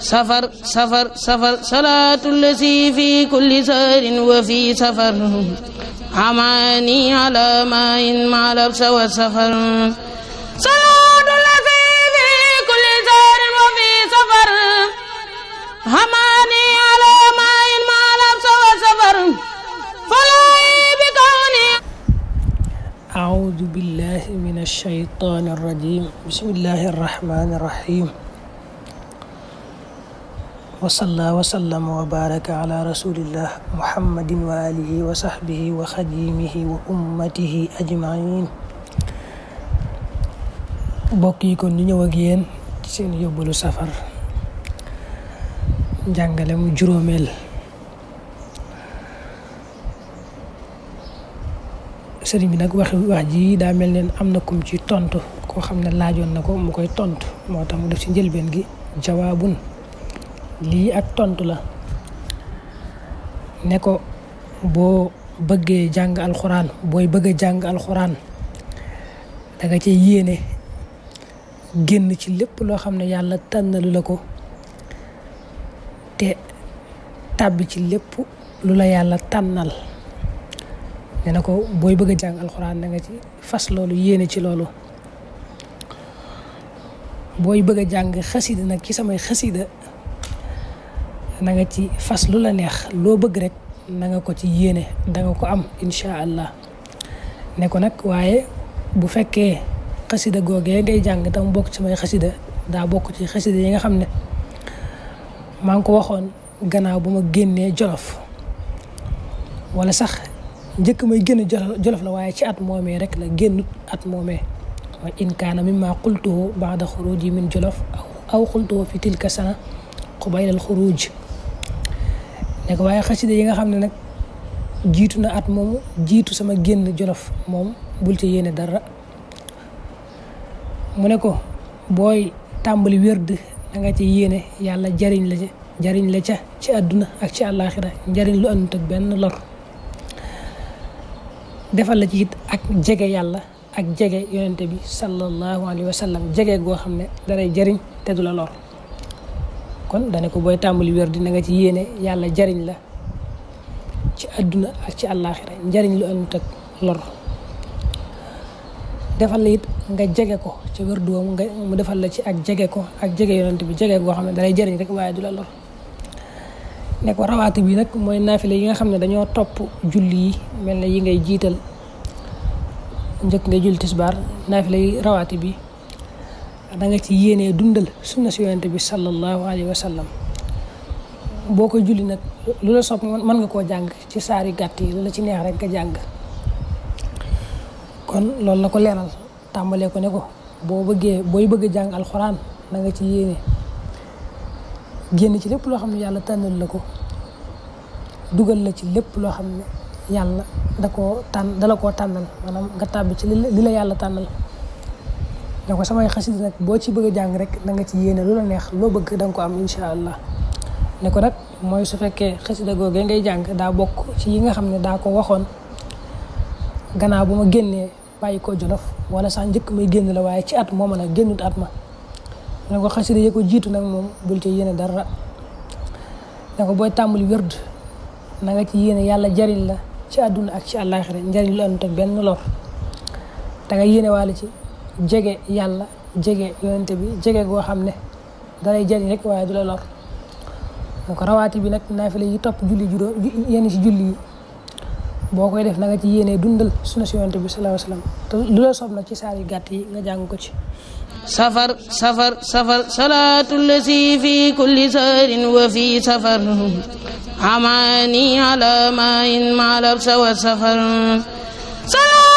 safar safar safar salaatu lasi fi kulli saarin wa fi safar amaani ala maayin maal absa wa safar salaatu lasi fi kulli saarin wa fi safar amaani ala maayin maal absa wa safar falay bi kawni أعوذ بالله من الشيطان الرجيم بسم الله الرحمن الرحيم وصلى وسلم وبارك على رسول الله محمد وآله وصحبه وخديمه وأمته أجمعين mbokk yi kon ñu ñëw ak yéen ci seen yóbbalu safar njàngale mu juróomeel sëriñ bi nag wax wax ji daa mel ne am na kum ci tontu koo xam ne laajoon na ko mu koy tontu moo tax mu def ci njëlbeen gi jawaabun lii ak tontu la ne ko boo bëggee jàng alxuraan booy bëgg a jàng alxuraan da nga ci yéene génn ci lépp loo xam ne yàlla tànnalu la ko te tàbbi ci lépp lu la yàlla tànnal ne na ko booy bëgg a jàng alxuraan da nga ci fas loolu yéene ci loolu booy bëgg a jàng xasida nag ci samay xasida na nga ci fas lu la neex loo bëgg rek na nga ko ci yéene da nga ko am incha allah ne ko nag waaye bu fekkee xasida googee ngay jàng tam bokk ci samay xasida daa bokk ci xasida yi nga xam ne maa ngi ko waxoon gannaaw bu ma génnee jolof wala sax njëkk may génn jolof la waaye ci at moomee rek la génnut at moomee mooy in kaana mimma qultuhu baada xuruji min jolof aw qultuhu fi tilka sana qubaylal xuruj ne ko waaye xasida yi nga xam ne nag jiitu na at moomu jiitu sama génn jolof moom bul ci yéene dara mu ne ko booy tàmbali wérd da nga ci yéene yàlla jariñ la ca jariñ la ca ci àdduna ak ci àllaaxira njariñ lu àndut ak benn lor defal la ci it ak jege yàlla ak jege yonente bi sallallahu alayhi wa sallam jege goo xam ne dalay jariñ te du la lor kon dane ko booy tàmbali wér di na nga ci yéene yàlla jariñ la ci àdduna ak ci àllaaxira njariñ lu àndut ak lor defal la it nga jege ko ci wér du nga mu defal la ci ak jege ko ak jege yonente bi jege goo xam ne dalay jariñ rek waaye du la lor ne ko rawaati bi nag mooy naafile yi nga xam ne dañoo topp julli yi mel na yi ngay jiital njëkk ngay julli tisbaar naafile yi rawaati bi da nga ci yéenee dundal sunna si yonente bi sallallahu alayhi wa sallam boo ko julli nag lu la sopp mën nga koo jàng ci saari gàtt yi lu la ci neex rek nga jàng kon loolu la ko leeral tàmbalee ko ne ko boo bëggee booy bëgg a jàng alxuraan da nga ci yéene génn ci lépp loo xam ne yàlla tànnal la ko dugal la ci lépp loo xam ne yàlla da koo tànn dala koo tànnal maanaam nga tàbbi ci li la yàlla tànnal ne ko samay xasida nag boo ci bëgg a jàng rek da nga ci yéene lu la neex loo bëgg da nga ko am incha allah ne ko nag mooy su fekkee xasida googee ngay jàng daa bokk ci yi nga xam ne daa ko waxoon gannaaw bu ma génnee bàyyi ko jolof wala sax njëkk may génn la waaye ci at mooma nag génnut at ma ne ko xasida yi ko jiitu nag moom bul ci yéene dara ne ko booy tàmbali wérd na nga ci yéene yàlla jariñ la ci àdduna ak ci àllaaxira njariñ lu àndut ak benn lor da nga yéene waale ci jege yàlla jege yonente bi jege goo xam ne dalay jariñ rek waaye du la lor ne ko rawaati bi nag naafile yi topp julli juróom yenn ci julli yi boo koy def na nga ci yéene dundal sunna si yonente bi sallallahu alayhi wasallam te lu la soob nag ci saar yu gàtt yi nga jàng ko ci safar safar safar salaatu lasi fi kulli saarin wa fi safar amaani ala maayin maal absa wa safar